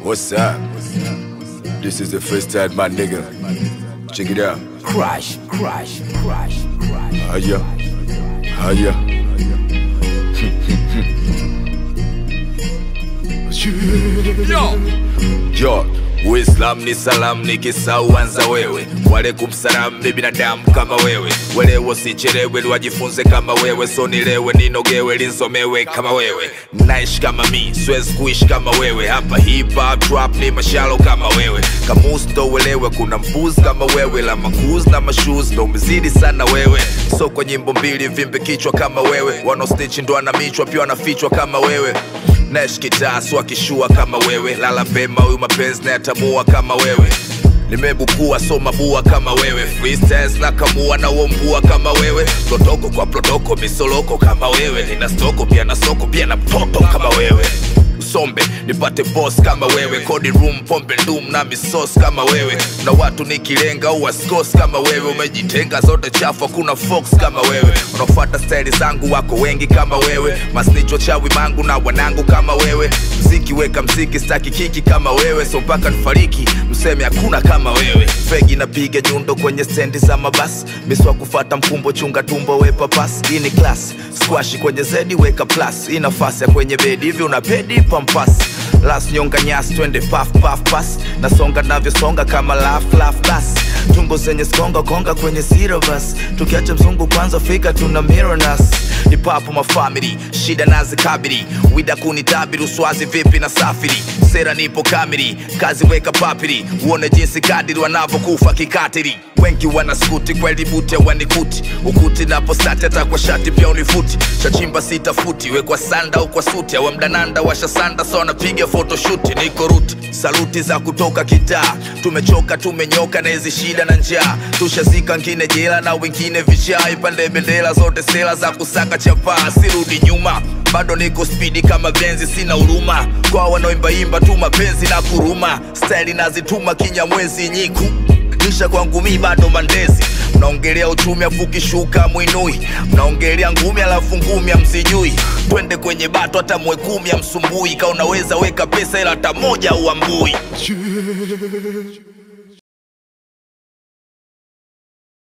What's up? This is the first time, my nigga. Check it out. Crash, crash, crash, crash. Hiya. Hiya. Yo. Yo, Uislam ni salam nikisauanza wewe Walaikum salam mi binadamu kama wewe Welewo sichelewe wajifunze kama wewe So nilewe ninogewe linsomewe kama wewe Naishi kama mi, siwezi kuishi kama wewe Hapa hip hop trap ni mashalo kama wewe Kamus ndo uelewe kuna mbuzi kama wewe La makuz na mashuz ndo umezidi sana wewe So kwa nyimbo mbili vimbe kichwa kama wewe Wanaostitch ndo anamichwa pia wanafichwa kama wewe Nash kitas wakishua kama wewe lala pema huyu mapenzi nayatamua kama wewe nimebukua so mabua kama wewe freestyles na kamua na uombua kama wewe protoko kwa protoko misoloko kama wewe nina stoko pia na soko pia na mtoto kama wewe usombe nipate boss kama wewe kodi room pombe ndum na misos kama wewe na watu nikilenga uwaskos kama wewe umejitenga zote chafu hakuna fox kama wewe unafuata staili zangu wako wengi kama wewe masnicho chawi mangu na wanangu kama wewe mziki weka mziki staki kiki kama wewe so mpaka nifariki mseme hakuna kama wewe fegi napiga nyundo kwenye stendi za mabasi miswa kufata mkumbo chunga tumbo wepa pas hii ni class squash kwenye zedi weka plus hii nafasi ya kwenye bedi hivi una pedi pampas las nyonga nyasi twende paf paf pas nasonga navyosonga kama laf laf bas tumbo zenye skonga konga kwenye syllabus tukiacha mzungu kwanza fika tuna mironas ipapo mafamili shida nazikabili wida kunitabiri uswazi vipi na safiri sera nipo kamili kazi weka papiri uone jinsi kadiri wanavyokufa kikatiri wengi wana skuti kweli bute wanikuti ukuti napostati hata kwa shati pia unifuti chachimba sita futi wekwa sanda au kwa suti awamdananda washasanda so wanapiga photoshuti niko ruti saluti za kutoka kitaa tumechoka tumenyoka na hizi shida na njaa tushazika ngine jela na wengine vichaa ipande bendera zote sela za kusaka chapaa sirudi nyuma bado niko spidi kama benzi sina huruma kwa wanaoimbaimba tu mapenzi na kuruma staili nazituma kinyamwezi nyiku kisha kwangu mi bado mandezi mnaongelea uchumi afu kishuka mwinui mnaongelea ngumi alafu ngumi amsijui twende kwenye bato hata mwekumi amsumbui ka unaweza weka pesa ila hata moja uambui